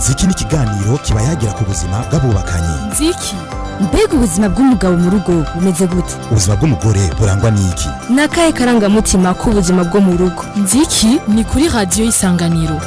ziki ni ikiganiro kiba yagira ku buzima bw'abubakanye nziki mbega ubuzima bw'umugabo mu rugo bumeze gute ubuzima bw'umugore burangwa n'iki ni akahe karangamutima k'ubuzima bwo mu rugo nziki ni kuri radiyo y'isanganiro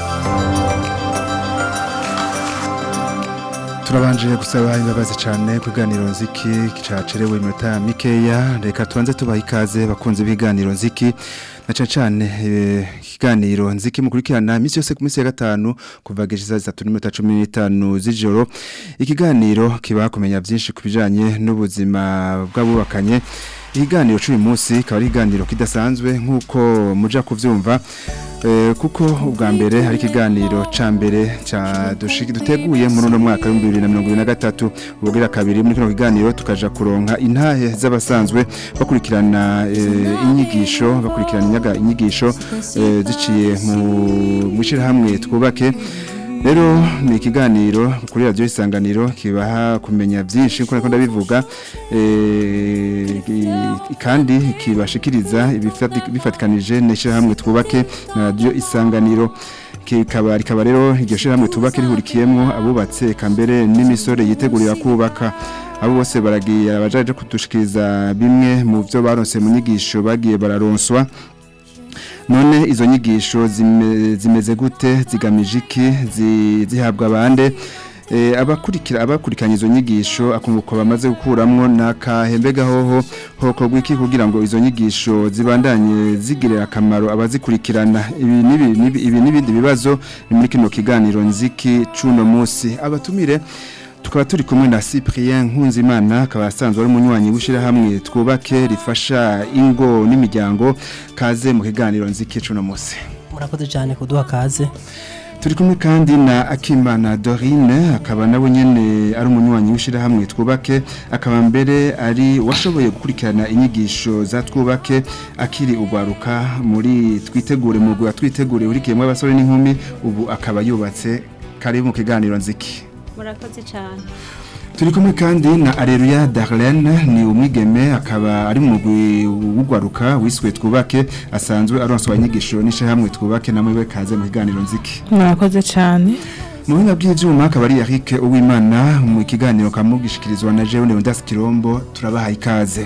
turabanje gusaba imbabazi cyane ku biganiro nziki cacerewe iminota mikeya reka tubanze tubaha ikaze bakunze ibiganiro nziki na cyane cyane ikiganiro nziki mukurikirana iminsi yose ku minsi ya gatanu kuva gishisa zitatu n'iminota cumi n'itanu z'ijoro ikiganiro kiba kumenya byinshi ku bijyanye n'ubuzima bw'abubakanye ikiganiro cy'uyu munsi kikaba ari ikiganiro kidasanzwe nk'uko muja kubyumva kuko ubwa mbere hari ikiganiro cya mbere duteguye muri uno mwaka w'ibihumbi bibiri na mirongo irindwi na gatatu ubwira kabiri muri kino kiganiro tukaja kuronka intahe z'abasanzwe bakurikirana inyigisho bakurikirana inyigisho ziciye mu ishyirahamwe twubake rero ni ikiganiro kuri radiyo isanganiro kibaha kumenya byinshi nk'uko ndabivuga kandi kibashikiriza bifatikanije n'ishyirahamwe twubake na radiyo isanganiro kikaba rikaba rero iryo shyirahamwe twubake rihurikiyemo abubatse kambere n'imisore yitegurira kubaka abo bose baragiye abajaje kudushikiriza bimwe mu byo baronse mu nyigisho bagiye bararonswa none izo nyigisho zimeze gute zigamije iki zihabwa abande abakurikira abakurikiranye izo nyigisho akunguko bamaze gukuramwo nakahembega hoho hoko gwiki kugira ngo izo nyigisho zibandanye zigirira akamaro abazikurikirana ibi n'ibindi bibazo ni muri kino kiganiro nziki cuno munsi abatumire tukaba turi kumwe na Cyprien Nkunzimana akaba asanzwe ari umunywanyi w'ishirahamwe twubake rifasha ingo n'imiryango kaze mu kiganiro nzikicu no munsi murakoze cyane kuduha kaze turi kumwe kandi na Akimana Dorine akaba nawe nyene ari umunywanyi w'ishirahamwe twubake akaba mbere ari washoboye gukurikirana inyigisho za twubake akiri ugwaruka muri twitegure mu gwa twitegure urikiyemo abasore n'inkumi ubu akaba yubatse kari mu kiganiro nziki murakoze cyane turi kumwe kandi na areruya darlene ni umwigeme akaba ari mu wugwaruka wiswe twubake asanzwe aronswa inyigisho n'ishyirahamwe twubake namwe we kaze mu kiganiro nziki murakoze cyane mu buhinga bw'ibyuma akaba ari Eric Uwimana mu kiganiro kamugishikirizwa na Jeune Ndas Kirombo turabaha ikaze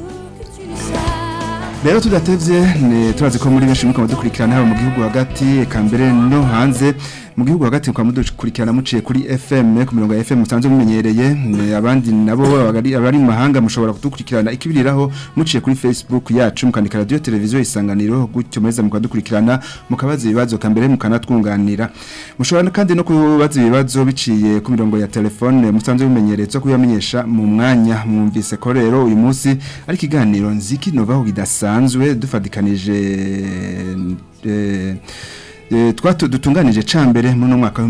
rero tudatevye turazi ko muri benshi muko dukurikirana haba mu gihugu hagati eka mbere no hanze mu gihugu hagati kwa mudukurikirana muciye kuri FM ku mirongo ya FM musanzwe mumenyereye abandi nabo abari abari mu mahanga mushobora kudukurikirana ikibiriraho muciye kuri Facebook yacu mukandika radio televiziyo isanganiro gutyo meza mukadukurikirana mukabaza ibibazo kambere mukanatwunganira mushobora kandi no kubaza ibibazo biciye ku mirongo ya telefone musanzwe mumenyereye zo kuyamenyesha mu mwanya mwumvise ko rero uyu munsi ari kiganiro nziki novaho gidasanzwe dufadikanije eh twatu dutunganije cambere muri no mwaka wa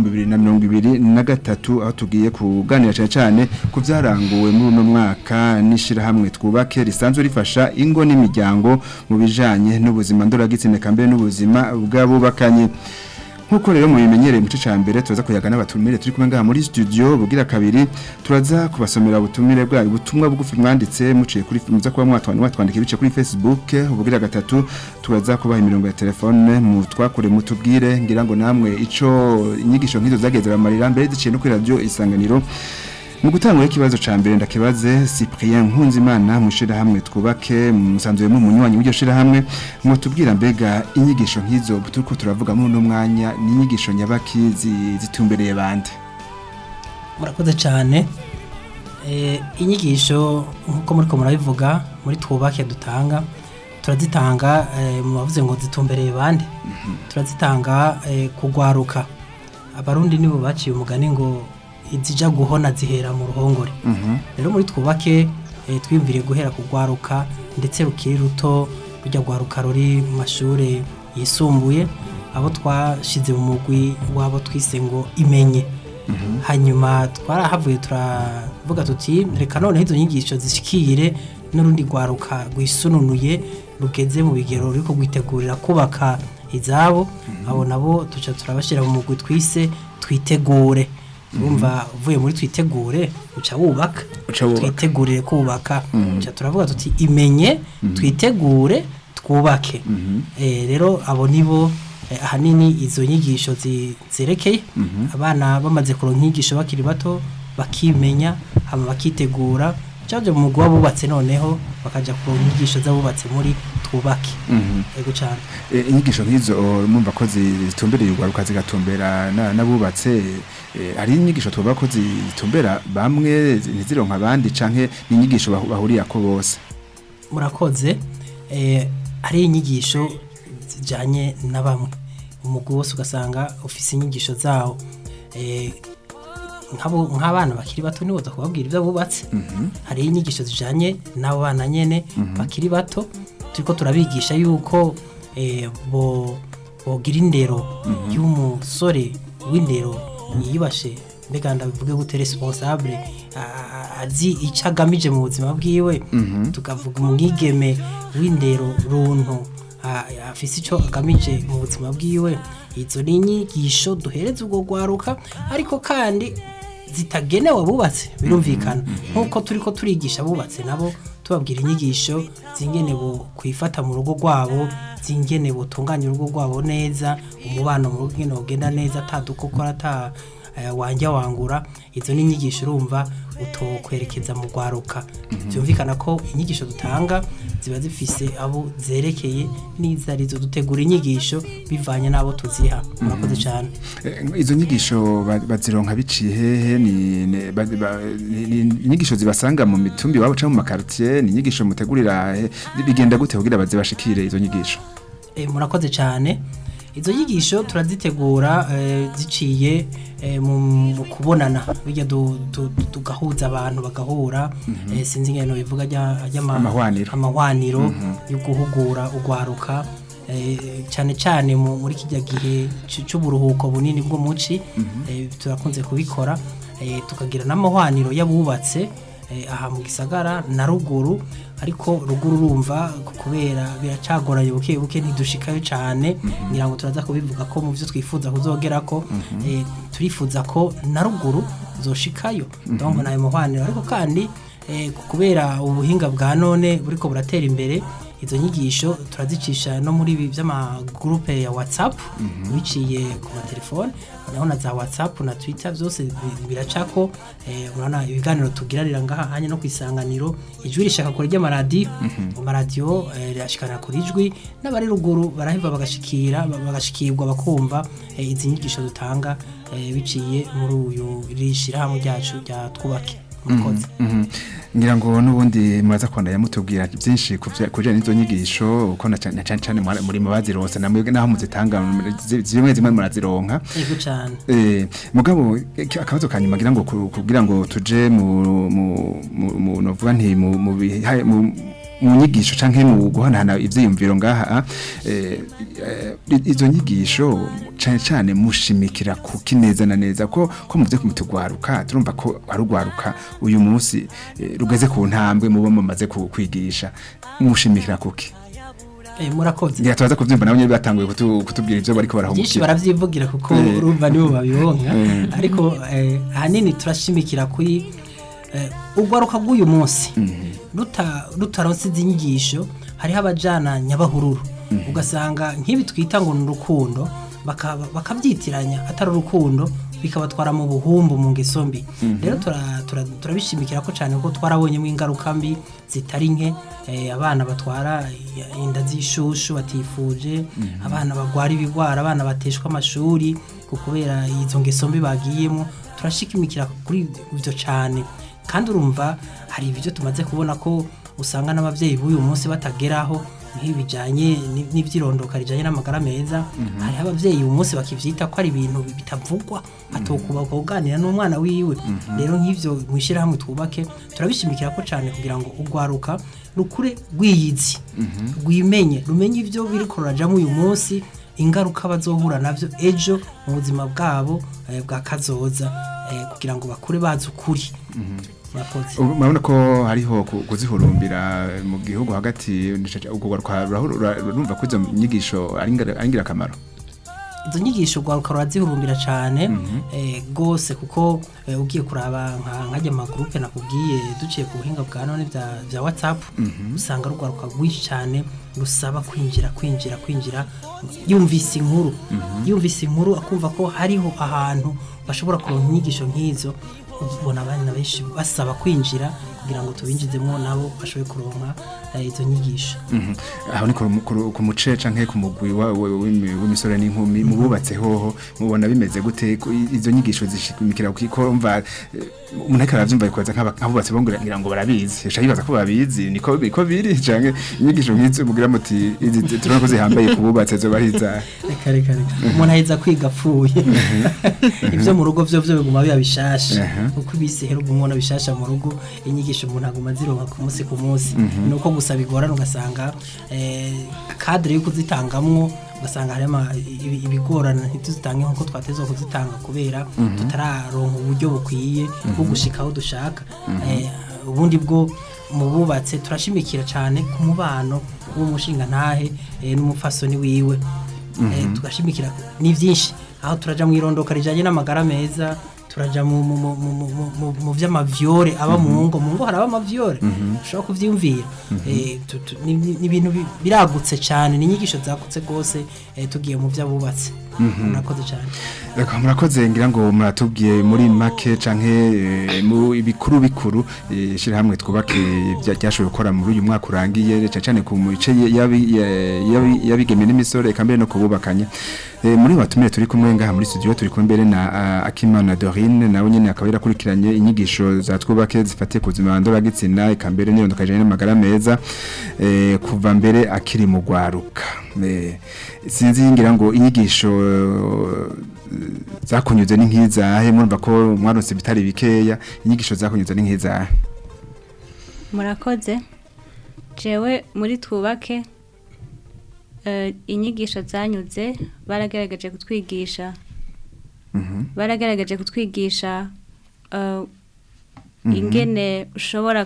2023 aho tugiye kuganira cyane cyane ku byaranguwe muri no mwaka nishira hamwe twubake risanzwe rifasha ingo n'imiryango mu bijanye n'ubuzima ndoragitsine kambere n'ubuzima bw'abubakanye nkuko rero mubimenyereye mu cya mbere turaza kuyaga n'abatumire turi kumwe ngaha muri studio bugira kabiri turaza kubasomera ubutumire bwayo ubutumwa bugufi mwanditse muciye kuri muza kuba mwatwana mwatwandika ibice kuri Facebook ubugira gatatu turaza kubaha imirongo ya telefone mu twakure mutubwire ngira ngo namwe ico inyigisho nk'izo zageze bamarira mbere ziciye no kuri radio isanganiro mu gutangura ikibazo ca mbere ndakibaze Cyprien Nkunzimana mushira hamwe twubake musanzwe mu munywanyi w'iryo shira hamwe ngo tubwira mbega inyigisho nk'izo turiko turavuga muri no mwanya ni inyigisho nyabaki zitumbereye bande murakoze cyane eh inyigisho nkuko muri ko murabivuga muri twubake dutanga turazitanga mu bavuze ngo zitumbereye bande turazitanga kugwaruka abarundi nibo baciye umugani ngo izija guhona zihera mu ruhongore rero muri twubake twiyumvire guhera kugwaruka ndetse rukiri ruto rujya gwaruka ruri mu mashuri yisumbuye abo twashize mu mugwi wabo twise ngo imenye hanyuma twarahavuye turavuga tuti reka noneho izo nyigisho zishikire n'urundi gwaruka rwisununuye rugeze mu bigero ruri rwitegurira kubaka izabo abo nabo tuca turabashyira mu mugwi twise twitegure urumva uvuye muri twitegure uca wubaka twitegurire kubaka uca turavuga tuti imenye twitegure twubake rero abo nibo eh, ahanini izo nyigisho zi- zerekeye abana bamaze kuronka inyigisho bakiri bato bakimenya hama bakitegura cyaje mu mugwi w'abubatse noneho bakaja kuronka inyigisho z'abubatse muri twubake yego cyane E, inyigisho nk'izo mumva ko zitumbereye urwaruka zigatumbera na- n'abubatse e, hari inyigisho tuvuga ko zitumbera bamwe zi- ntizironka abandi canke n'inyigisho bahu- bahuriyako bose murakoze eh, hari inyigisho zijyanye na bamwe umugwi wose ugasanga ufise inyigisho zawo eh, nk'abo- nk'abana bakiri bato ntiboza kubabwira ibyo bubatse hari inyigisho zijyanye n'abo bana nyine bakiri bato turiko turabigisha yuko eh, bo bogira indero y'umusore w'indero yiyubashe mbega ndabivuge gute responsable a- a- azi icyo agamije mu buzima bwiwe tukavuga umwigeme w'indero runtu a- afise icyo agamije mu buzima bwiwe izo ni inyigisho duhereza ubwo rwaruka ariko kandi zitagenewe abubatse birumvikana nk'uko turi ko turigisha abubatse nabo tubabwira inyigisho zingene bo kwifata mu rugo rwabo zingene butunganya urugo rwabo neza umubano mu rugo ingene ugenda neza atadukokora ata eh, wanjya wangura izo ni inyigisho urumva utokwerekeza mu rwaruka byumvikana ko inyigisho dutanga ziba zifise abo zerekeye n'izo arizo dutegura inyigisho bivanye n'abo tuziha murakoze cyane E, izo nyigisho ba- bazironka biciye hehe ni ne- ba- ba- ni- ni inyigisho zibasanga mu mitumbi wabo canke mu makartier ni inyigisho mutegurira he? bigenda gute kugira bazibashikire izo nyigisho Eh, murakoze cyane izo nyigisho turazitegura eh, ziciye eh, mu mu kubonana bijya du- du- du- tugahuza abantu bagahura eh, sinzi ingeno bivuga ajya ajya ama- Amahwaniro. amahwaniro yo guhugura ugwaruka eh, cyane cyane mu- muri kijya gihe c- c'uburuhuko bunini bwo muci eh, turakunze kubikora eh, tukagira n'amahwaniro y'abubatse eh, aha mu gisagara na ruguru ariko ruguru urumva kubera biracagoranye buke buke ntidushikayo cyane ngira ngo turaza kubivuga ko mu byo twifuza kuzogera ko eh, turifuza ko na ruguru zoshikayo donc nayo muhwaniro ariko kandi eh, kubera ubuhinga bwa none buriko buratera imbere izo nyigisho turazicisha no muri ibi by'amagurupe ya whatsapp biciye ku matelefone naho na za whatsapp na twitter byose bi- biracako eh, urabona ibiganiro tugiranira ngaha hanye no kwisanganiro ijwi rishaka kure ry'amaradiyo amaradiyo eh, rirashikana kuri ijwi n'abari ruguru baraheva bagashikira ba- bagashikirwa bakumva eh, izi nyigisho dutanga eh, biciye muri uyu rishirahamwe ryacu rya twubake murakoze Mhm. ngira ngo n'ubundi muraza kwandanya mutubwira byinshi ku bya- ku bijyanye n'izo nyigisho uko na cyane cyane cyane mwara- muri mu bazironse namwe naho muzitanga zi- zimwe zimwe murazironka yego cyane Eh, mugabo iki- akabazo kanyuma ngira ngo ku- kugira ngo tuje mu mu mu- mu novuga nti mu mu biha- mu mu nyigisho canke mu guhanahana ivyiyumviro ngaha eh, eh, izo nyigisho cane cane mushimikira kuki neza na neza ko ko muze kumutugwaruka turumva ko arugwaruka uyu munsi eh, rugeze ku ntambwe mubo mumaze ku- kwigisha mushimikira kuki Eh, murakoze ngira tubaza kuvyumva nabo nyene batanguye kutu- kutubwira ivyo bariko byinshi barahungukira baravyivugira kuko Eh. urumva nibo babibonka Eh. ariko eh, ahanini turashimikira kuri eh, urwaruka rw'uyu munsi ruta- rutaronse izi nyigisho hariho abajana nyabahururu ugasanga nk'ibi twita ngo ni urukundo bakaba- bakabyitiranya atari urukundo bikabatwara mu buhumbu mu ngeso mbi rero tura- tura- turabishimikira ko cyane ko twarabonyemo ingaruka mbi zitari nke eh, abana batwara inda z'ishushu batifuje abana bagwara ibigwara abana bateshwa amashuri ku kubera izo ngeso mbi bagiyemo turashikimikira kuri ibyo cyane kandi urumva hari ibyo tumaze kubona ko usanga n'ababyeyi b'uyu munsi batageraho nk'ibijyanye ni- n'ivyirondoka rijyanye n'amagara meza hariho ababyeyi uyu munsi bakivyita ko ari ibintu bitavugwa atokuba kuganira n'umwana wiwe rero nk'ivyo mu ishyirahamwe twubake turabishimikira ko cyane kugira ngo urwaruka rukure rwiyizi rwimenye rumenye ibyo biriko rurajamo uyu munsi ingaruka bazohura navyo ejo mu buzima bwabo eh, bwa kazoza eh, kugira ngo bakure bazi ukuri murakoze Ubu murabona ko hariho ku- kuzihurumbira mu gihugu hagati ubwo urumva ko izo nyigisho ari ingara- ari ingirakamaro izo nyigisho rwaruka rurazihurumbira cyane eh, rwose kuko eh, ugiye kuraba nka nkajya amagurupe nakubwiye duciye ku buhinga bwa none bya bya whatsapp usanga rugwaruka rwinshi cyane rusaba kwinjira kwinjira kwinjira yumvise inkuru yumvise inkuru akumva ko hariho ahantu bashobora kuronka inyigisho nk'izo ubona abana benshi basaba kwinjira kugira ngo tubinjizemo nabo bashobore kuronka eh, izo nyigisho Mhm. aho ni ku- ku- ku muce canke ku mugwi wa- wa- w'imi- w'imisore n'inkumi mu bubatse hoho mubona bimeze gute Ko i- izo nyigisho zishimikira kuko umva eh, umuntu ariko aravyumva bikoza nk'abubatse bo ngira ngira ngo barabizi yasha yibaza ko babizi niko niko biri canke inyigisho nk'izo mugira muti izi zi- turabona ko zihambaye ku bubatse zoba ari izahe reka reka reka umuntu aheza kwiga apfuye ibyo mu rugo byo byo biguma biba bishasha Aha. uko ibisi hera ubwo umwana bishasha mu rugo inyigisho umuntu aguma azironka ku munsi ku munsi ni uko gusa bigorana ugasanga eh, kadire yo kuzitangamwo ugasanga harimo ibi- ibigorana ntituzitange nk'uko twatezwa kuzitanga kubera tutararonka uburyo bukwiye bwo gushika aho dushaka Eh, ubundi bwo mu bubatse turashimikira cyane ku mubano w'umushinga ntahe n'umupfasoni wiwe Eh, tugashimikira ni byinshi aho turaja mu irondoka rijanye n'amagara meza turaja mu mu mu mu mu- mu mu vy'amavyore aba mu ngo mu ngo haraba amavyore ushobora kuvyiyumvira Eh, tu- tu- ni ni- ni ibintu bi- biragutse cyane ni inyigisho zagutse rwose eh, tugiye mu vy'abubatse murakoze cyane Reka murakoze ngira ngo muratubwiye muri make canke eh, mu ibikuru bikuru eh, shirahamwe twubake bya- ryashoboye gukora muri uyu mwaka urangiye cyane cyane ku mice yabi- ya- yabi- yabigeme n'imisore eka mbere no kububakanye Eh, muri batumire turi kumwe ngaha muri studio turi kumwe mbere na ah, Akimana Dorine nawe nyene akaba yarakurikiranye inyigisho za twubake zifatiye ku buzima ndoragitsina eka mbere n'irondoka rijanye n'amagara meza eh, kuva mbere akiri mu gwaruka Eh, sinzi ngira ngo inyigisho eh, zakunyuze ni nk'izahe murumva ko mwaronse bitari bikeya inyigisho zakunyuze ni nk'izahe murakoze jewe muri twubake eh, inyigisho zanyuze baragaragaje kutwigisha baragaragaje kutwigisha eh, ingene ushobora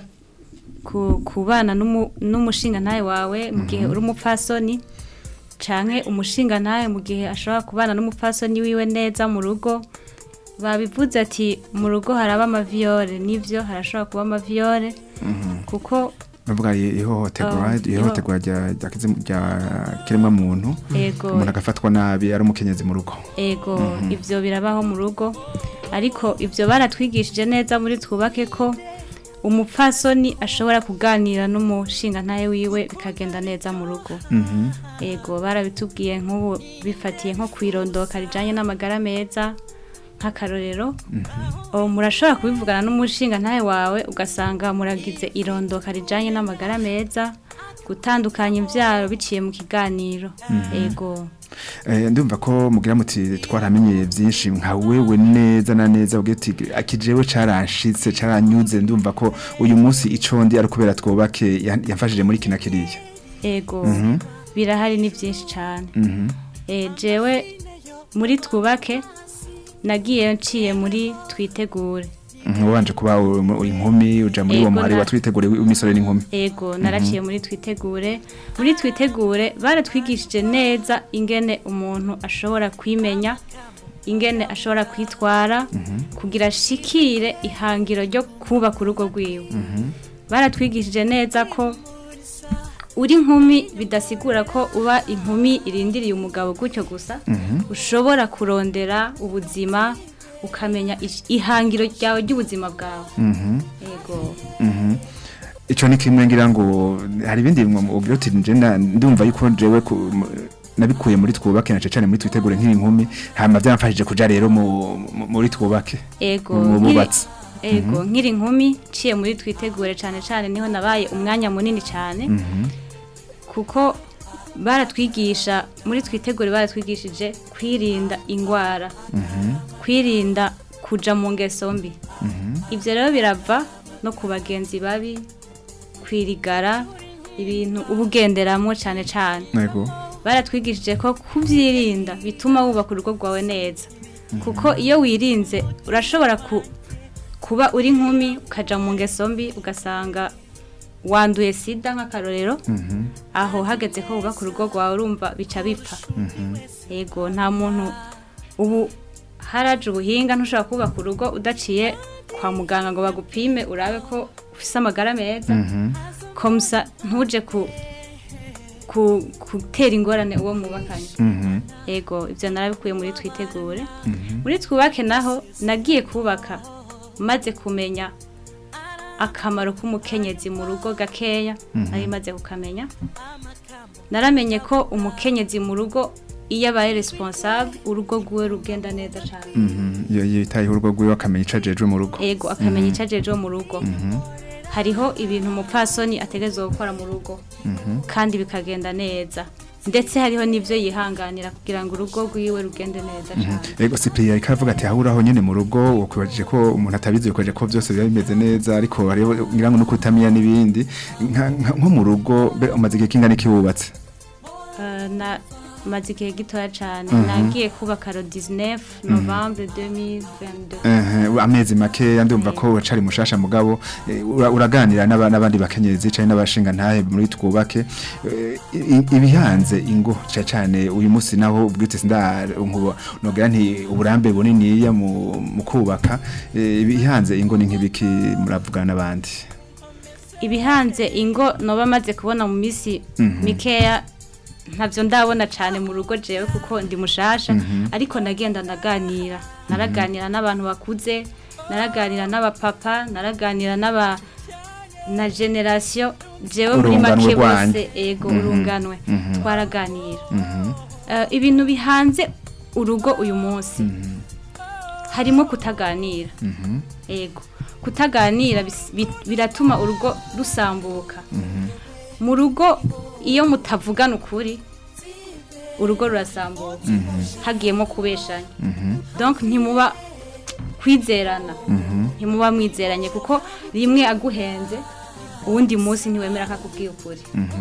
ku- kubana n'umu- n'umushinga ntawe wawe mu gihe uri umupfasoni canke umushinga ntawe mu gihe ashobora kubana n'umupfasoni wiwe neza mu rugo babivuze ati mu rugo haraba amaviyore nivyo harashobora kuba amaviyore kuko bavuga i- ihohoterwa Ah, ihohoterwa rya rya kizimu- rya kiremwa muntu ego umuntu agafatwa nabi ari umukenyezi mu rugo ego ivyo birabaho mu rugo ariko ivyo baratwigishije neza muri twubake ko umupfasoni ashobora kuganira n'umushinga ntaye wiwe bikagenda neza mu rugo Mhm. ego barabitubwiye nk'ubu bifatiye nko kwirondoka rijanye n'amagara meza nk'akarorero o murashobora kubivugana n'umushinga ntawe wawe ugasanga muragize irondoka rijanye n'amagara meza gutandukanya imvyaro biciye mu kiganiro ego Eh, ndumva ko mugira muti twaramenyeye byinshi nka wewe neza na neza ugira uti akijewe caranshitse caranyuze ndumva ko uyu munsi ico ndi ari kubera twubake yan- yamfashije muri kina kiriya ego Mhm. birahari ni byinshi cyane Mhm. e, jewe muri twubake nagiye nciye muri twitegure Mhm, wabanje kuba u- mu- inkumi uja muri uwo Ego, muhari na- watwitegure w'imisore n'inkumi ego naraciye muri twitegure muri twitegure baratwigishije neza ingene umuntu ashobora kwimenya ingene ashobora kwitwara kugira ashikire ihangiro ryo kubaka urugo rwiwe baratwigishije neza ko uri inkumi bidasigura ko uba inkumi irindiriye umugabo gutyo gusa ushobora kurondera ubuzima ukamenya ish- ihangiro ryawe ry'ubuzima bwawe ego Mhm. ico ni kimwe ngira ngo hari ibindi mwo- ugira uti nje na- ndumva yuko jewe ku- mu- nabikuye muri twubake na cane muri twitegure nk'inkumi hama byamfashije kuja rero mu- mu- muri twubake ego mu nkiri- bubatsi ego nkiri inkumi ciye muri twitegure cyane cyane niho nabaye umwanya munini cyane kuko baratwigisha muri twitegure baratwigishije kwirinda indwara kwirinda kuja mu ngeso mbi ibyo rero birava no ku bagenzi babi kwirigara ibintu uba ugenderamo cyane cyane yego baratwigishije ko kubyirinda bituma wubaka urugo rwawe neza kuko iyo wirinze urashobora ku- kuba uri nkumi ukajya mu ngeso mbi ugasanga wanduye sida nk'akarorero aho hageze ko wubaka urugo rwawe urumva bica bipfa yego nta muntu ubu haraje ubuhinga ntushobora kubaka urugo udaciye kwa muganga ngo bagupime urabe ko ufite amagara meza komusa ntuje ku ku- gutera ingorane uwo mubakanye Mhm. ego ibyo narabikuye muri twitegure muri twubake naho nagiye kubaka maze kumenya akamaro k'umukenyezi mu rugo gakeya nari maze kukamenya naramenye ko umukenyezi mu rugo iyo abaye responsable urugo rwiwe rugenda neza cyane Mhm. iyo yitayeho urugo rwiwe akamenya ico ajejwe mu rugo ego akamenya icyo ajejeho mu rugo hariho ibintu umupfasoni ategerezwa gukora mu rugo kandi bikagenda neza ndetse hariho n'ibyo yihanganira kugira ngo urugo rwiwe rugende neza cyane Ego Cyprien ariko aravuga ati ahuraho nyene mu rugo ukwibajije ko umuntu atabizi ukaje ko byose biba bimeze neza ariko hariho ngira ngo no kutamenya n'ibindi Nka- nka- nko mu rugo be- umaze igihe kingana iki wubatse Eh, na maze igihe gitoya cyane nagiye kubaka ro 19 novembre 2022 Ehe, amezi make ndumva ko cari mushasha mugabo eh, ura- uraganira n'aba- n'abandi bakenyezi cyane n'abashinga ntahe muri twubake Eh, i- ibihanze ingo cyane cyane uyu munsi naho ubwite sinda nkuba nogira nti uburambe bunini ya mu mu kubaka eh, ibihanze ingo ni nk'ibiki muravugana n'abandi ibihanze ingo noba maze kubona mu misi mikeya ntabyo ndabona cyane mu rugo jewe kuko ndi mushasha ariko nagenda ndaganira naraganira n'abantu bakuze naraganira n'abapapa naraganira n'aba na generasiyo jewe muri Urunganwe make rwanyu. bose ego urunganwe twaraganira Eh, ibintu bihanze urugo uyu munsi harimo kutaganira ego kutaganira bis- bi- biratuma urugo rusambuka mu rugo iyo mutavugana ukuri urugo rurasambuka hagiyemo kubeshanya donc ntimuba kwizerana ntimuba mwizeranye kuko rimwe aguhenze uwundi munsi ntiwemera ko akubwiye ukuri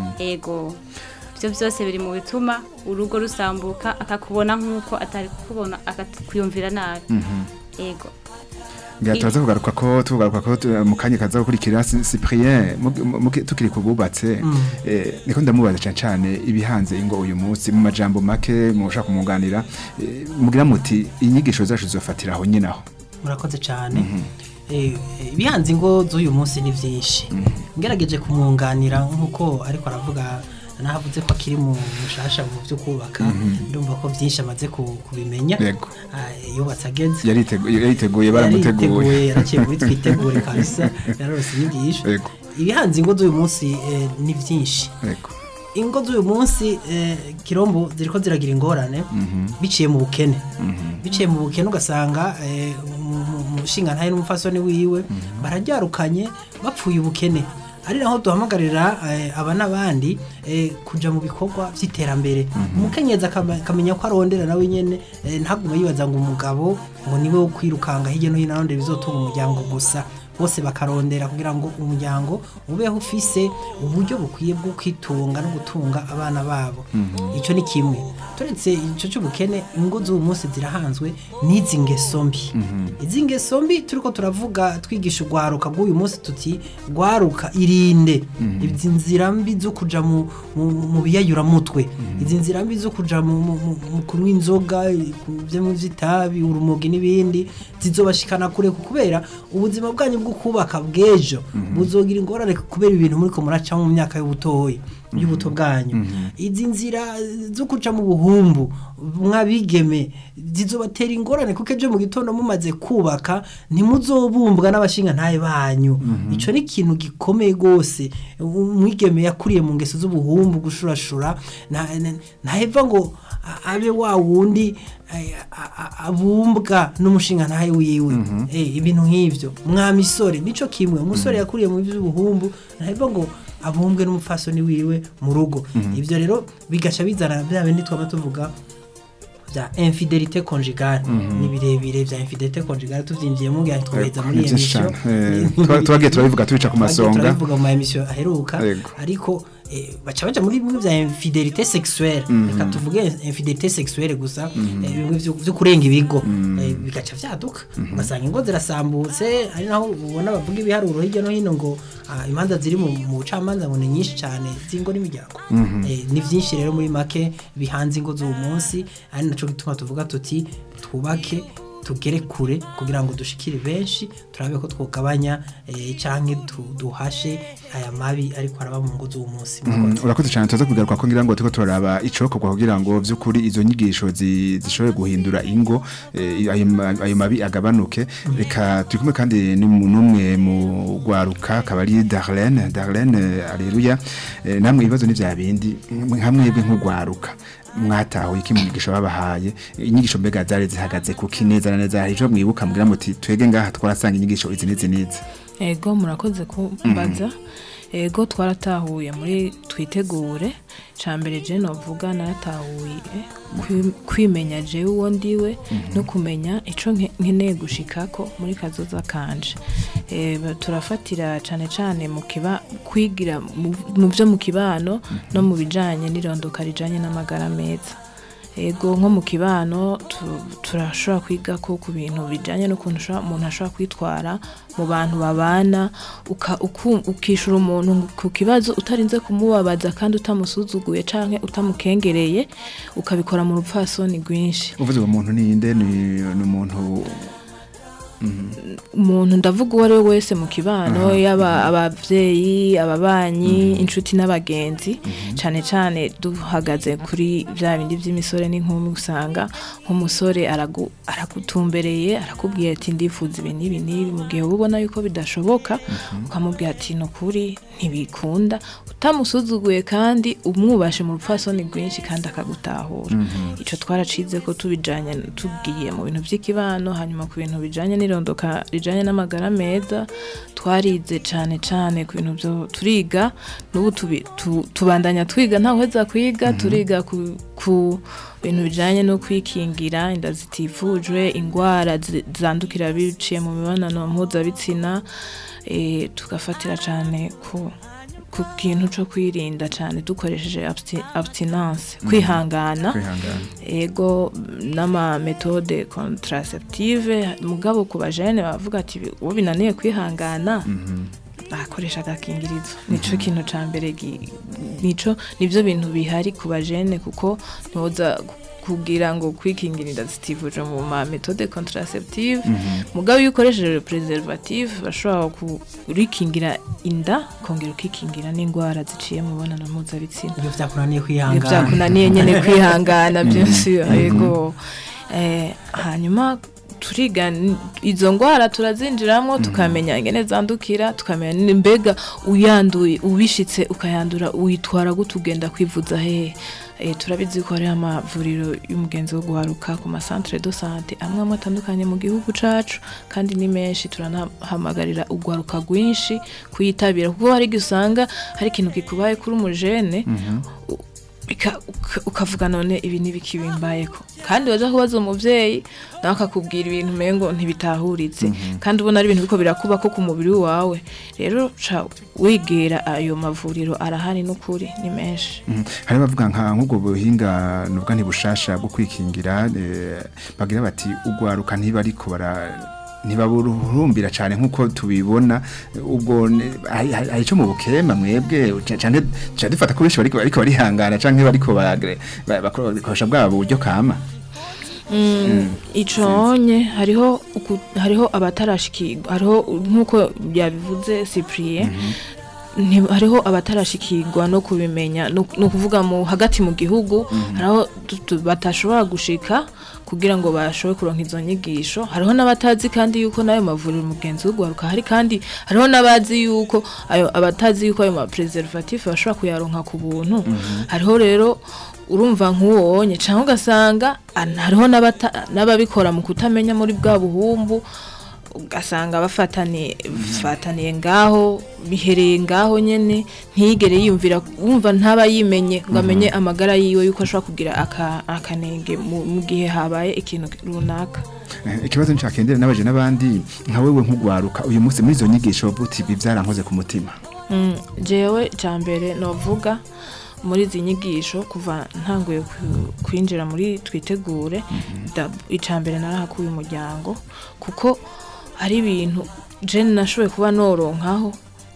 ego ibyo byose biri mu bituma urugo rusambuka akakubona nk'uko atari kukubona akakwiyumvira nabi ego ngira turaza kugaruka ko tugaruka ko tu- mu kanya kaza gukurikira Cy- Cyprien mu- mu- tukiri kububatse eh, niko ndamubaza cyane cyane ibihanze ingo uyu munsi mu majambo make mu ushaka kumuganira eh, mugira muti inyigisho zacu zizofatira aho nyine aho murakoze cyane Eh, eh, ibihanze ingo z'uyu munsi ni byinshi ngerageje kumwunganira nk'uko ariko aravuga nahavuze ko akiri mu mushasha mu byo kubaka ndumva ko byinshi amaze ku- kubimenya Yego. Ah, yubatse ageze yariteguye yariteguye baramuteguye yariteguye yaraciye muri twitegure kabisa yararose inyigisho Yego. ibihanze ingo z'uyu munsi eh, ni byinshi Yego. ingo z'uyu munsi eh, kirombo ziriko ziragira ingorane biciye mu bukene biciye mu bukene ugasanga eh, mu- mu- umushinga ntahe n'umufasoni wiwe bararyarukanye bapfuye ubukene ari naho duhamagarira eh, aba n'abandi eh, kuja mu bikorwa vy'iterambere umukenyezi akama- akamenya ko arondera nawe nyene eh, ntagume yibaza ngo umugabo ngo niwe wo kwirukanga hirya no hino arondera ibizotunga umuryango gusa bose bakarondera kugira ngo umuryango ubeho ufise uburyo bukwiye bwo kwitunga no gutunga abana babo icyo ni kimwe turetse icyo cy'ubukene ingo z'uyu munsi zirahanzwe n'izi ngeso mbi izi ngeso mbi turiko turavuga twigisha urwaruka bw'uyu munsi tuti rwaruka irinde izi nzira mbi zo kuja mu, mu, mu biyayuramutwe izi nzira mbi zo kuja mu, mu, mu, mu kunywa inzoga byo mu vy'itabi urumogi n'ibindi zizobashikana kure kubera ubuzima bwanyu bwo kubaka bw'ejo buzogira ingorane kubera ibintu muriko muraca mu myaka y'ubutoyi y'ubuto bwanyu izi nzira zo kuca mu buhumbu mwabigeme zizobatera ingorane kuko ejo mu gitondo mumaze kubaka ntimuzobumbwa n'abashinga ntaye banyu ico ni ikintu gikomeye gose umwigeme yakuriye mu ngeso z'ubuhumbu gushurashura na- na- ntaheva ngo a- abe wa wundi eh, a- a- abumbwa n'umushinga ntahe wiwe Eh, ibintu nk'ivyo mwa misore nico kimwe umusore yakuriye mu by'ubuhumbu ntaheva ngo abumbwe n'umupfasoni wiwe mu rugo ivyo rero bigaca bizana bya bindi twaba tuvuga bya infidelite conjugale ni birebire bya infidelite conjugale tuvyinjiyemo ngira twaheza muri Ni iyi byinshi emission cyane. Eh, tuba- tubagiye turabivuga tubica ku Twagiye masonga turabivuga mu ma emission aheruka Yego. ariko eh, baca baja muri bimwe bya infidelite sexuelle reka tuvuge infidelite sexuelle gusa eh, bimwe vyo vyo kurenga ibigo eh, bigaca vyaduka ugasanga ingo zirasambutse ari naho ubona bavuga ibiharuro hirya no hino ngo ah, imanza ziri mu mu bucamanza ngo ni nyinshi cyane z'ingo n'imiryango Eh, ni vyinshi rero muri make bihanze ingo z'uwo munsi ari naco gituma tuvuga tuti twubake tugere kure kugira ngo dushikire benshi turabe ko twogabanya eh, canke tu- duhashe aya mabi ariko araba mu ngo z'uwo munsi Mm, urakoze cyane tuza kugaruka ko ngira ngo turiko turaraba icokorwa kugira ngo vy'ukuri izo nyigisho zi- zishobore guhindura ingo eh, ayo ma- ayo mabi agabanuke reka turi kumwe kandi ni mu- n'umwe mu gwaruka akaba ari Darlene Darlene aleluya Eh, namwe ibibazo ni vya bindi hamwebwe nk'ugwaruka mwatahuye iki mu nyigisho babahaye inyigisho mbega zari zihagaze kuki neza na neza hari ico mwibuka mugira muti twege ngaha twarasanga inyigisho izi n'izi n'izi ego murakoze kumbaza ego twaratahuye muri twitegure cya mbere je novuga naratahuye kwi- kwimenya jewe uwo ndiwe no kumenya ico nke- nkeneye gushikako muri kazoza kanje Eh, ba- turafatira cane cane mu kiba kwigira mu mu vyo mu kibano no mu bijanye n'irondoka rijanye n'amagara meza ego nko mu kibano tu- turashobora kwiga ko ku bintu bijanye n'ukuntu ushobora- umuntu ashobora kwitwara mu bantu babana uka- uku- ukishura umuntu ku kibazo utarinze kumubabaza kandi utamusuzuguye canke utamukengereye ukabikora mu rupfasoni rwinshi uvuze uwo muntu ni inde ni ni umuntu umuntu ndavuga uwo ari we wese mu kibano yaba abavyeyi ababanyi inshuti n'abagenzi cane cane duhagaze kuri vya bindi vy'imisore n'inkumi usanga nk'umusore aragu- aragutumbereye arakubwira ati ndifuza ibi n'ibi n'ibi mu gihe uba ubona yuko bidashoboka ukamubwira ati ni ukuri ntibikunda utamusuzuguye kandi umwubashe mu rupfasoni rwinshi kandi akagutahura ico twaracize ko tubijanye tugiye mu bintu vy'ikibano hanyuma ku bintu bijanye n'irondoka rijanye n'amagara meza twarize cane cane ku bintu vyo turiga n'ubu tubi- tu- tubandanya twiga ntawuheza kwiga turiga ku, ku bintu bijanye no kwikingira inda zitifujwe ingwara zi- zandukira biciye mu mibonano mpuzabitsina eh, tugafatira cane ku ku kintu co kwirinda cane dukoresheje absti- abstinence kwihangana kwihangana ego n'ama metode contraceptive mugabo ku bajene bavuga ati uwo binaniye kwihangana akoresha agakingirizo nico kintu ca mbere gi- nico nivyo bintu bihari ku bajene kuko ntoza kugira ngo kwikingira inda zitivuje mu ma metode contraceptive mugabo iyo ukoresheje preservative bashobora kurikingira inda kongera ukikingira n'indwara ziciye mu mibonano mpuzabitsina iyo vyakunaniye iyo kwihangana byakunaniye nyene kwihangana byinshi yego Eh, hanyuma turiga n- izo ngwara turazinjiramo tukamenya ingene zandukira tukamenya ni- mbega uyanduye ubishitse ukayandura witwara gute ugenda kwivuza hehe Eh, turabizi ko hariho amavuriro y'umugenzi wo guharuka ku masantere do sante amwe amwe atandukanye mu gihugu cacu kandi ni menshi turanahamagarira urwaruka rwinshi kuyitabira kuko hari igihe usanga hari ikintu kikubaye kuri umujene u- bika- uka- ukavuga none ibi ntibikibimbayeko kandi waza kubaza umuvyeyi nawe akakubwira ibintu umengo ntibitahuritse kandi ubona ari ibintu biko birakuba ko ku mubiri wawe rero ca wegera ayo mavuriro arahari n'ukuri ni menshi Mhm. hari bavuga nka nk'ubwo buhinga nubwo ntibushasha bwo kwikingira eh, bagira bati ugwaruka ntiba ariko bara ntibaburuhumbira cyane nk'uko tubibona ubwo ne- hari hari- hari ico mu bukema mwebwe ca- canke ca dufata ko benshi bariko bariko barihangana canke bariko bagre- ba- bakora- bakoresha bwabo buryo kama iconye hariho uku- hariho abatarashikirwa hariho nk'uko yabivuze Cyprien nti- hariho abatarashikirwa no kubimenya no no kuvuga mu hagati mu gihugu hariho tu- tu- batashobora gushika kugira ngo bashobore kuronka izo nyigisho hariho n'abatazi kandi yuko n'ayo mavuriro umugenzi wo guharuka hari kandi hariho n'abazi yuko ayo abatazi yuko ayo ma preservatif bashobora kuyaronka ku buntu hariho rero urumva nk'uwo wonye cyangwa ugasanga an- hariho n'abata- n'ababikora mu kutamenya muri bwa buhumbu ugasanga bafataniye bafataniye ngaho bihereye ngaho nyene ntiyigere yiyumvira wumva ntaba yimenye ngo amenye amagara yiwe yuko ashobora kugira aka- akanenge mu mu gihe habaye ikintu runaka Eh, ikibazo ncakendera n'abaje n'abandi nka wewe nk'ugwaruka uyu munsi muri izo nyigisho buti ibi byarankoze ku mutima Mm, jewe icya mbere novuga muri izi nyigisho kuva ntanguye ku- kwinjira muri twitegure da- icya mbere narahakuye umuryango kuko hari ibintu jene nashoboye kuba noronkaho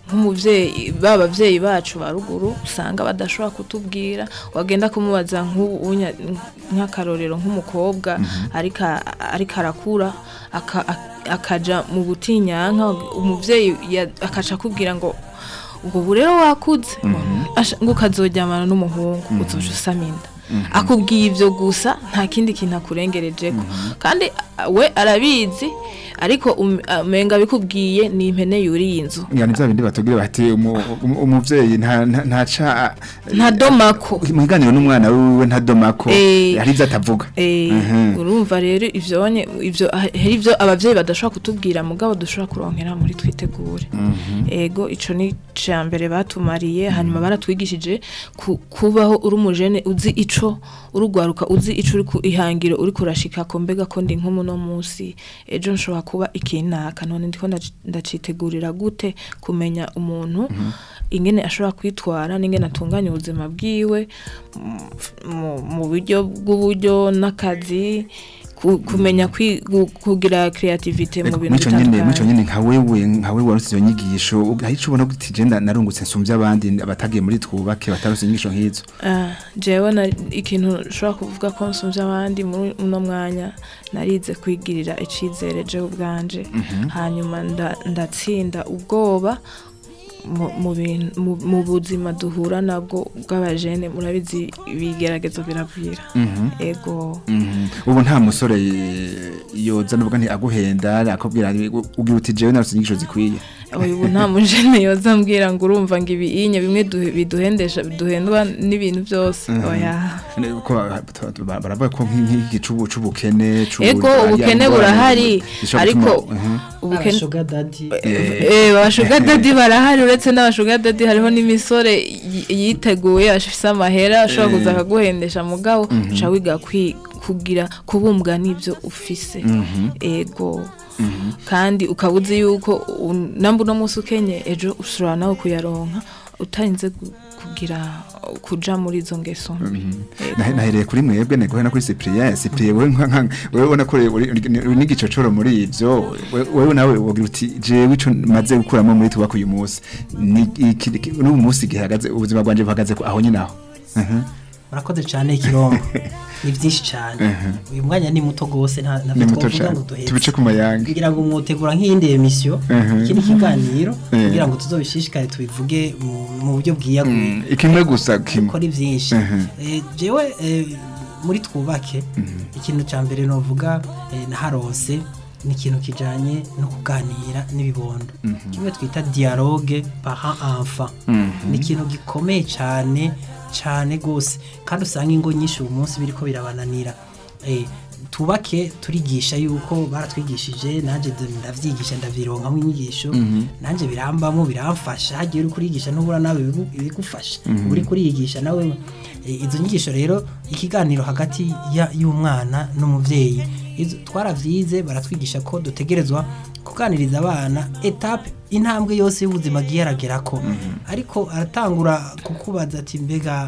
nk'umuvyeyi ba bavyeyi bacu ba ruguru usanga badashobora kutubwira wagenda kumubaza nk'ubunya- nk'akarorero nk'umukobwa ariko ariko arakura aka- ak- akaja mu butinyanka umuvyeyi ya- akaca akubwira ngo ubwo ubu rero wakuze Asha- ngo ukazoryamana n'umuhungu uzoca usama inda akubwiye ibyo gusa nta kindi kintu akurengerejeko kandi a- we arabizi ariko um- umenga bikubwiye ni impene yuriye inzu ngani bya bindi batubwira bati umu- umu- umuvyeyi nta nta- ntaca ntadomako mu biganiro n'umwana wiwe ntadomako Eh. hari ibyo atavuga Eh, Mhm. urumva rero ivyonye ivyo hari ivyo abavyeyi badashobora kutubwira mugabo dushobora kuronkera muri twitegure ego ico ni ca mbere batumariye hanyuma baratwigishije ku- kubaho uri umujene uzi ico urugwaruka uzi ico uri ku ihangiro uri kurashika ko mbega ko ndi nk'umuno munsi ejo nshobora kuba ikinaka none ndiko ndaci- ndacitegurira gute kumenya umuntu ingene ashobora kwitwara n'ingene atunganya ubuzima bwiwe mu- mu- mu buryo bw'uburyo n'akazi ku- kumenya kwi- gu- kugira creativity mu bintu mico nyene mico bitandukanye nyene nka wewe nka wewe warutse iyo nyigisho hari ico ubona kuti je nda- narungutse nsumvye abandi abatagiye muri twubake batarutse inyigisho nk'izo Ah, jewe na ikintu nshobora kuvuga ko nsumvye abandi muri uno mwanya narize kwigirira icizere jewe ubwanje hanyuma nda- ndatsinda ubwoba mu- mu bintu- mu- mu buzima duhura nabwo bw'abajene murabizi ibigeragezo biragwira ego Mhm. ubu nta musore eh, yoza nuvuga nti aguhenda akubwira ugira uti jewe narutse inyigisho zikwiye ubu nta mujene yoza ambwira ngo urumva ngo ibinye bimwe duhe- biduhendesha biduhendwa n'ibintu byose oya Ne- ko ba- ba- baravuga ko nk'iki c'ubu- c'ubukene c'ubu- ego ariya ubukene ngorane burahari zishobora ariko gutuma- Mhm. ubukene abashuga dadi Eh, abashuga dadi barahari uretse n'abashuga dadi hariho n'imisore yi- yiteguye afise amahera ashobora kuza akaguhendesha mugabo uca wiga kwi- kugira kubumbwa n'ibyo ufise ego kandi ukaba uzi yuko u- namba uno munsi ukenye ejo ushobora nawe kuyaronka utarinze gu- kugira kuja muri izo ngeso mbi Ego. Nahe- nahereye kuri mwebwe negohe no kuri Cyprien Cyprien wewe nka nka- wewe ubona ko uri- uri uri n'igicocoro muri ivyo we- wewe nawe wogira uti jewe ico maze gukuramo muri tubaka uyu munsi ni iki iki- n'ubu munsi gihagaze ubuzima bwanje buhagaze ko aho nyine aho Mhm. murakoze cyane ikirongo ni byinshi cyane uyu mwanya ni muto rwose nta ni ntabwo muto twavuga cyane ngo duheze tubice ku mayanga kugira ngo mwotegura nk'iyindi emisiyo Mhm. iki ni ikiganiro Eh. kugira ngo tuzobishishikare tubivuge mu- mu buryo bwiyaguye Mm, ikimwe gusa kimwe kuko ni byinshi Mhm. Eh, jewe eh, muri twubake ikintu cya mbere novuga eh, naharose ni ikintu kijanye no kuganira n'ibibondo kimwe twita dialogue parent enfant ni ikintu gikomeye cyane cyane gose kandi usanga ingo nyinshi uyu munsi biriko birabananira eh, tubake turigisha yuko baratwigishije nanjye d- ndavyigisha ndavironkamo inyigisho nanjye birambamo biramfasha hagiye uri kurigisha ntubura nawe ibigu- ibigufasha uri kuriyigisha nawe Eh, izo nyigisho rero ikiganiro hagati ya- y'umwana n'umuvyeyi izo- twaravyize baratwigisha ko dutegerezwa kuganiriza abana etape intambwe yose y'ubuzima agiye aragerako ariko aratangura kukubaza ati mbega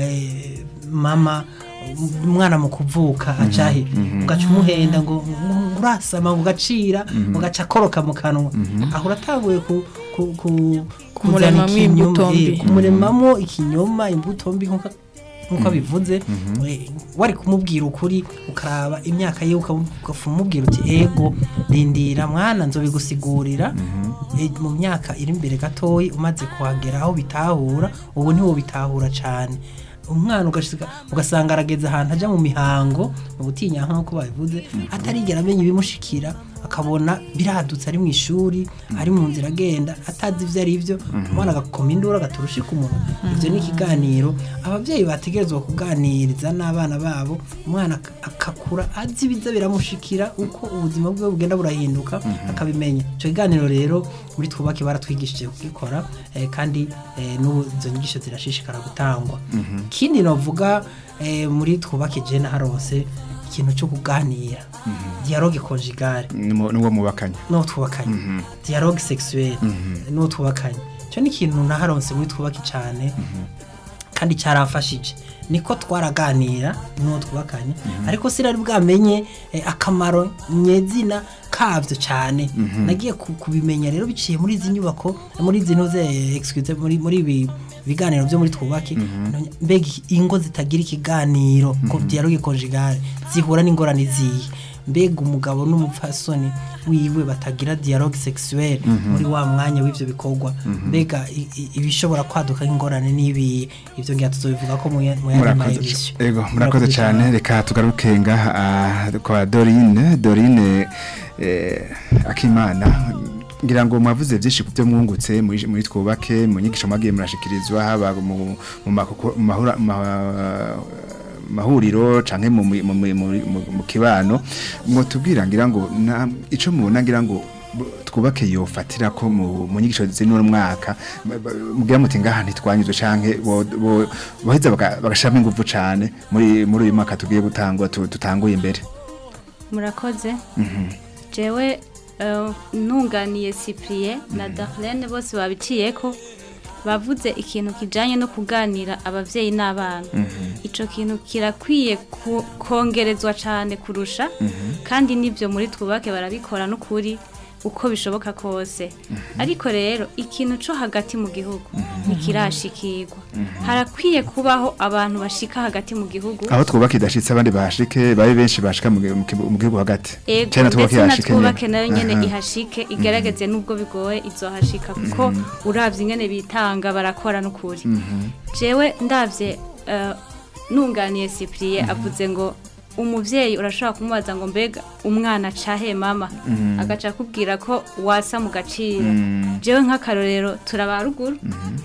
eh, mama umwana mu kuvuka acahe ugaca umuhenda ngo ngo urasama ngo ugacira ugaca akoroka mu kanwa aho uratanguye ku ku- ku- kuzana Kumuremamwo ikinyoma, imbuto mbi. eh, kumuremamo ikinyoma imbuto mbi nkuko nkuko bivuze eh, wari kumubwira ukuri ukaraba imyaka ye ukamubwira uti ego rindira mwana nzobigusigurira eh, mu myaka iri imbere gatoyi umaze kuhagera aho bitahura ubu ntiwo bitahura cyane umwana ugashika ugasanga arageze ahantu ajya mu mihango mu gutinya nk'uko babivuze atarigera amenya ibimushikira akabona biradutse ari mu ishuri ari mu nzira agenda atazi ibyo ari byo umwana agakoma induru agaturusha ku munwa ibyo ni ikiganiro ababyeyi bategerezwa kuganiriza n'abana babo umwana ak- akakura azi ibiza biramushikira uko ubuzima bwe bugenda burahinduka akabimenya icyo kiganiro rero muri twubake baratwigishije kugikora eh, kandi eh, n'ubu izo nyigisho zirashishikara gutangwa ikindi novuga eh, muri twubake jena harose ikintu cyo kuganira dialogue conjugale Nuwo- nuwo mubakanye n'uwo twubakanye dialogue sexuelle n'uwo twubakanye icyo ni ikintu naharonse muri twubake cyane kandi cyaramfashije niko twaraganira n'uwo twubakanye ariko sinari bwamenye eh, akamaro nyezina kavyo cyane nagiye ku- kubimenya rero biciye muri izi nyubako muri izi ntuze excuse muri muri ibi biganiro byo muri twubake mbega ingo zitagira ikiganiro ko dialogue conjugale zihura n'ingorane ziyi mbega umugabo n'umupfasoni wiwe batagira dialogue sexuelle muri wa mwanya w'ivyo bikorwa mbega i- i- ibishobora kwaduka nk'ingorane n'ibi ivyo ngira tuzobivuga ko mu ya- mu yandi murakoze maedition c- ego murakoze cyane reka tugaruke ngaha ah, kwa Dorine Dorine eh, Akimana ngira ngo mwavuze byinshi ku byo mwungutse muri muri twubake mu nyigisho mwagiye murashikirizwa haba mu mu makoko- mu mahura- ma- mahuriro canke mu mu- mu- mu- mu- mu kibano mwotubwira ngira ngo na- ico mubona ngira ngo bu- twubake yofatira ko mu mu nyigisho z'ino mwaka ba- ba- mugira muti ngaha ntitwanyuzwe canke bo- bo- boheza baga- bagashiramo inguvu cane muri muri uyu mwaka tugiye gutangwa tu- tutanguye imbere murakoze jewe eh, ntunganiye cyprien na darlene bose babiciye ko bavuze ikintu kijanye no kuganira abavyeyi n'abana ico kintu kirakwiye ku- kongerezwa cane kurusha kandi nibyo muri twubake barabikora n'ukuri uko bishoboka kose ariko rero ikintu co hagati mu gihugu ntikirashikirwa harakwiye kubaho abantu bashika hagati mu gihugu aho twubaka idashitse abandi bahashike babe benshi bashika mu gi- mu kibu- mu gihugu hagati ego Cana twubake ndetse na yashike twubake nyene. nayo nyene Aha. ihashike igerageze nubwo bigoye izohashika kuko uravye ingene bitanga barakora n'ukuri jewe ndavye eh, nunganiye Cyprien avuze ngo umuvyeyi urashobora kumubaza ngo mbega umwana cahe mama agaca akubwira ko wasa mu gaciro jewe nk'akarorero turabaruguru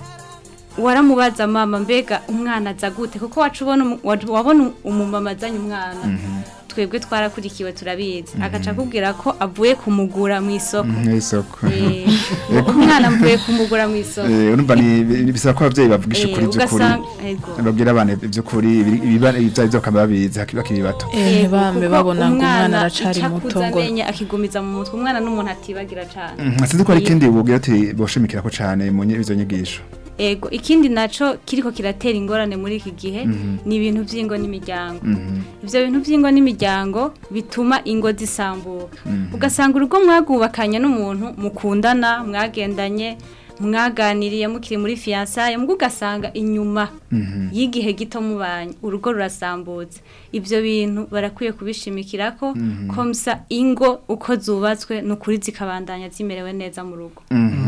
waramubaza mama mbega umwana aza gute kuko wacu ubona umu- wa- wabona umumama azanye umwana twebwe twarakurikiwe turabizi agaca akubwira ko avuye kumugura mu isoko mu isoko Eh, umwana mvuye kumugura mu isoko Eh, urumva ni bi- bisaba ko abavyeyi bavugisha Eh, ukuri by'ukuri ugasanga- ego. babwira abana iby'ukuri ibiba ibyo byo bakaba babizi haki- bakiri bato Eh, Ego, ntibambe kuko babona ngo umwana aracari ico muto akuza ngo amenye akigumiza mu mutwe umwana n'umuntu atibagira cane Mhm, sinzi ko hari ikindi bubwira ati boshimikira ko cane mu nyi- izo nyigisho ego ikindi naco kiriko kiratera ingorane muri iki gihe ni ibintu vy'ingo n'imiryango ivyo bintu vy'ingo n'imiryango bituma ingo zisambuka ugasanga urugo mwagubakanye n'umuntu mukundana mwagendanye mwaganiriye mukiri muri fiyansaye mbwo ugasanga inyuma y'igihe gito mubanye urugo rurasambutse ivyo bintu barakwiye kubishimikirako komsa ingo uko zubatswe ni ukuri zikabandanya zimerewe neza mu rugo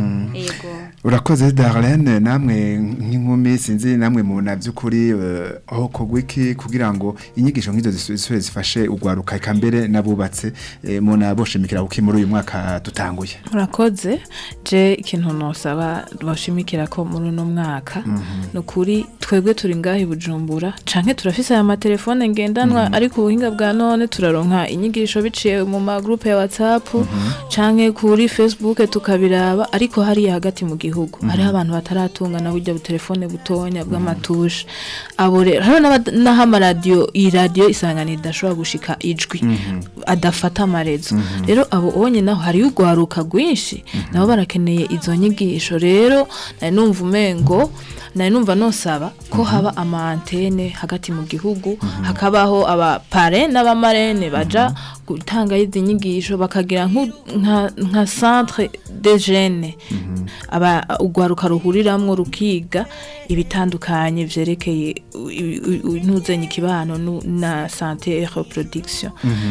ego urakoze Darlene namwe nk'inkumi sinzi namwe mu na by'ukuri eh, aho kogwa iki kugira ngo inyigisho nk'izo zisubire zifashe ugwaruka eka mbere nabubatse eh, mu na boshimikira kuki muri uyu mwaka tutanguye murakoze je ikintu nosaba bashimikira ko muri uno mwaka ni ukuri twebwe turi ngaho i bujumbura canke turafise aya matelefone ngendanwa ariko ubuhinga bwa none turaronka inyigisho biciye mu magrupe ya whatsapp canke kuri facebook tukabiraba ariko hariya hagati mu gihugu hariho abantu bataratungana burya butelefone butonya bw'amatushe abo rero hariho n'abad- n'aho amaradiyo iyi radiyo isanganiro idashobora gushika ijwi adafata amarezo rero abo onye naho hariyo urwaruka rwinshi nabo barakeneye izo nyigisho rero nari numva umengo nari numva nosaba ko haba ama antene hagati mu gihugu hakabaho abapare n'abamarene baja gutanga izi nyigisho bakagira nku- nka nka centre de jeunes aba urwaruka ruhuriramwo rukiga ibitandukanye vyerekeye ntuzenye ikibano nu- na santé et reproduction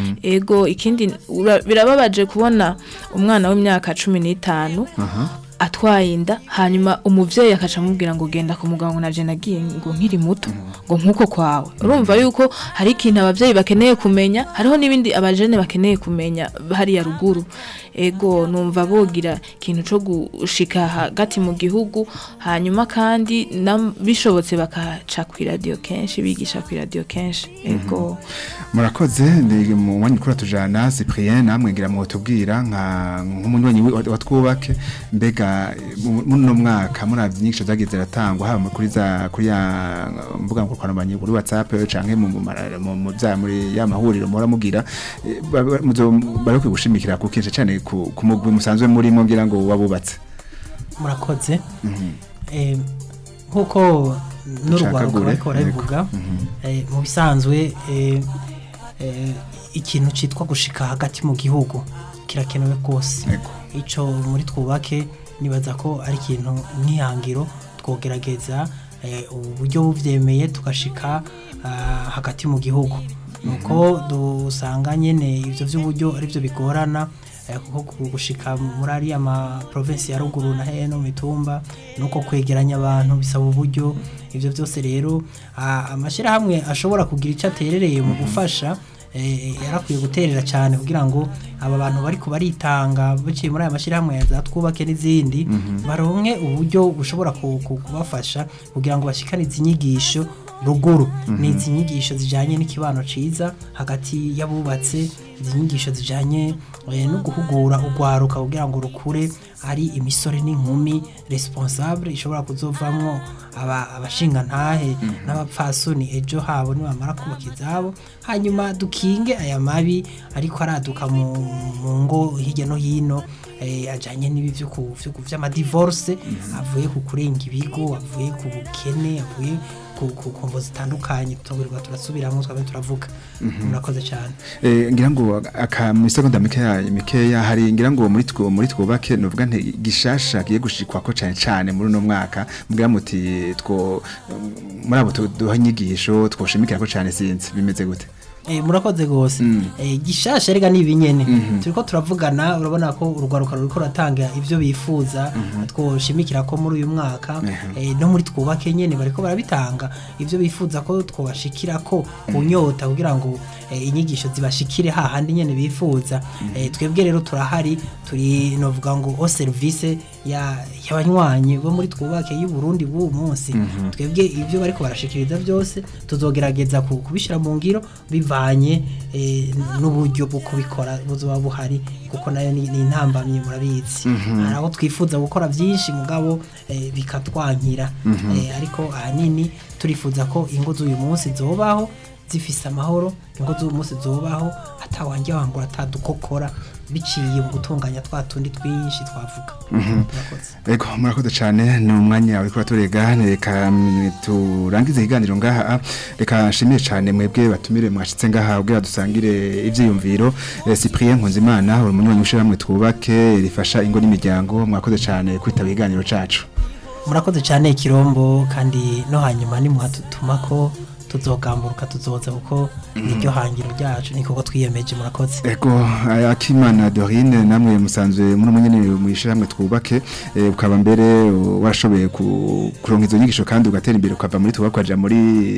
ego ikindi ura- birababaje kubona umwana w'imyaka cumi n'itanu atwaye inda hanyuma umuvyeyi akaca amubwira ngo genda ku muganga na je nagiye ngo nkiri muto ngo nkuko kwawe urumva yuko hari ikintu abavyeyi bakeneye kumenya hariho n'ibindi abajene bakeneye kumenya hariya ruguru ego numva bogira ikintu co gushika hagati mu gihugu hanyuma kandi nam- bishobotse bakaca kw'iradiyo kenshi bigisha kw'iradiyo kenshi ego murakoze ndi mu mwanya ukura tujana Cyprien namwe ngira mu tubwira nka nk'umunywanyi wa wa twubake mbega mu- muri no mwaka muravye inyigisho zagiye ziratangwa haba kuri za kuri ya mbuga ngurukanabumenyi kuri WhatsApp canke mu mu mara- mu mu bya muri ya mahuriro muhora mugira eh, ba- ba- muzo bari gushimikira ku kintu cyane ku ku mugwi musanzwe murimo ngira ngo wabubatse murakoze Eh, nk'uko n'urwaruka Nshakagure, bariko barabivuga eh, mu bisanzwe eh, eh, ikintu citwa gushika hagati mu gihugu kirakenewe rwose Ego. icyo muri twubake nibaza ko ari ikintu nk'ihangiro twogerageza eh, uburyo buvyemeye tugashika ah, hagati mu gihugu nuko dusanga nyene ivyo vy'uburyo arivyo bigorana eh, kuko ku- gushika muri ariya ma province ya ruguru na heno mitumba nuko kwegeranya abantu bisaba uburyo ivyo byose rero ah, amashirahamwe ashobora kugira ico aterereye mu gufasha eh, yarakwiye guterera cyane kugira ngo aba bantu bari baritanga biciye muri aya mashyirahamwe ya za twubake n'izindi baronke uburyo bushobora ku- ku- kubafasha kugira ngo bashikanize inyigisho ruguru ni izi nyigisho zijyanye n'ikibano cyiza hagati y'abubatse izi nyigisho zijyanye eh, no guhugura urwaruka kugira ngo rukure ari imisore n'inkumi responsable ishobora kuzovamwo aba- abashingantahe n'abapfasoni ejo habo nibamara kubaka izabo hanyuma dukinge aya mabi ariko araduka mu mu ngo hirya no hino eh, ajanye n'ibi vyo ku- vyo ku- vy'amadivorce avuye ku kurenga ibigo avuye ku bukene avuye ku ku kombo zitandukanye tugarirwa turasubiramwo twabe turavuga murakoze cyane Eh, ngira ngo aka mu seconda mikeya mikeya hari ngira ngo muri two muri twubake novuga nti gishasha kiye gushikwa ko cyane cyane muri no mwaka mbwira muti two muri abo tu- duha inyigisho twoshimikira ko cyane sinzi bimeze gute Eh, murakoze gose eh, gishasha rega nibi nyene turiko turavugana urabona ko urugwaruka ruriko ratanga ivyo bifuza twoshimikira ko muri uyu mwaka eh, no muri twubake nyene bariko barabitanga ivyo bifuza ko twobashikira ko ku nyota kugira ngo eh, inyigisho zibashikire hahandi nyene bifuza eh, twebwe rero turahari turi novuga ngo o service ya y'abanywanyi bo muri twubake y'u Burundi b'uwo munsi twebwe ivyo bariko barashikiriza byose tuzogerageza ku- kubishira mu ngiro bivanye eh, n'uburyo bwo kubikora buzoba buhari kuko nayo ni ni intambamyi murabizi hari aho twifuza gukora byinshi mugabo eh, bikatwankira Eh, ariko ahanini turifuza ko ingo z'uyu munsi zobaho zifise amahoro ingo z'uyu munsi zobaho atawanjye wangura atadukokora biciye mu gutunganya twa tundi twinshi twavuga Murakoze. Ego murakoze cyane ni umwanya wawe kuri turega reka mm, turangize ikiganiro ngaha reka nshimire cyane mwebwe batumire mwashitse ngaha ubwira dusangire ivyiyumviro Eh, Cyprien Nkunzimana uri umunywanyi w'ishyirahamwe twubake rifasha ingo n'imiryango mwakoze cyane kwitaba ikiganiro cacu murakoze cyane kirombo kandi no hanyuma nimuhatutuma ko tuzogamburuka tuzoza kuko niryo hangiro ryacu niko twiyemeje murakoze Ego aya Akimana Dorine namwe musanzwe muri umunyene mu ishyirahamwe twubake eh, ukaba mbere uh, warashoboye ku- kuronka izo nyigisho kandi ugatera imbere ukava muri twubake ukaja muri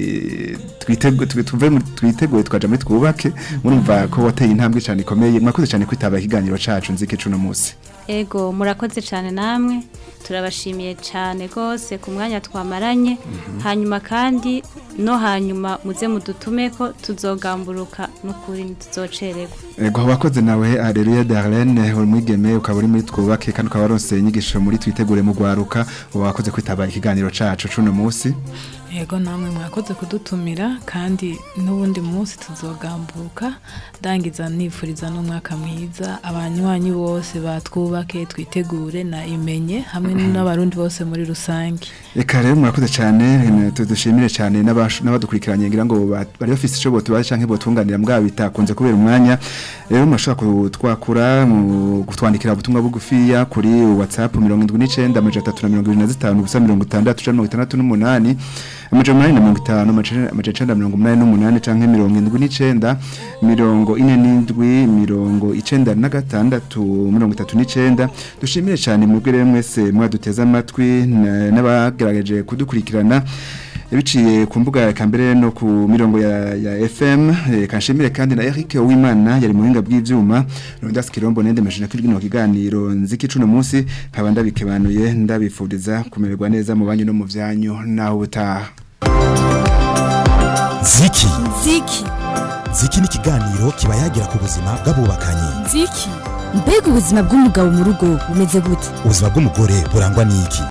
twitego tuve muri twiteguye tukaja muri twubake murumva ko wateye intambwe cyane ikomeye mwakoze cyane kwitaba ikiganiro cacu nzike cuno musi ego murakoze cyane namwe turabashimiye cyane rwose ku mwanya twamaranye hanyuma kandi no hanyuma muze mudutume ko tuzogamburuka n'ukuri ntituzocererwa Ego wakoze nawe Areruya Darlene uri mwigeme ukaba uri muri twubake kandi ukaba waronse inyigisho muri twitegure mu gwaruka wakoze kwitaba ikiganiro cacu cuno musi yego namwe mwakoze kudutumira kandi n'ubundi munsi tuzogambuka ndangiza nifuriza n'umwaka mwiza abanywanyi bose batwubake twitegure na imenye hamwe n'abarundi bose muri rusange Eka rero murakoze cyane eh, tudushimire cyane n'abashu- n'abadukurikiranye ngira ngo ba- bari bafise ico botubaza canke botunganira mbwa bitakunze kubera umwanya rero murashobora kutwakura mu kutwandikira ubutumwa bugufiya kuri WhatsApp 79 amajana 325 gusa 60 canke 68 amajana umunani na mirongo itanu amajana icenda na mirongo umunani n'umunani canke mirongo indwi n'icenda mirongo ine n'indwi mirongo icenda na gatandatu mirongo itatu n'icenda dushimire cyane mwebwe rero mwese mwaduteze amatwi na- n'abagerageje kudukurikirana biciye ku mbuga ya mbere no ku mirongo ya, ya FM eh, kanshimire kandi na Eric Uwimana yari mu buhinga bw'ivyuma Rondas Kirombo nende mashina kuri kino kiganiro nziki cuno munsi nkaba ndabikebanuye ndabifuriza kumererwa neza mu banyu no mu vyanyu naho butaha ziki Ziki. ziki ni ikiganiro kiba yagira ku buzima bw'abubakanye Ziki. Mbega ubuzima bw'umugabo mu rugo bumeze gute? ubuzima bw'umugore burangwa n'iki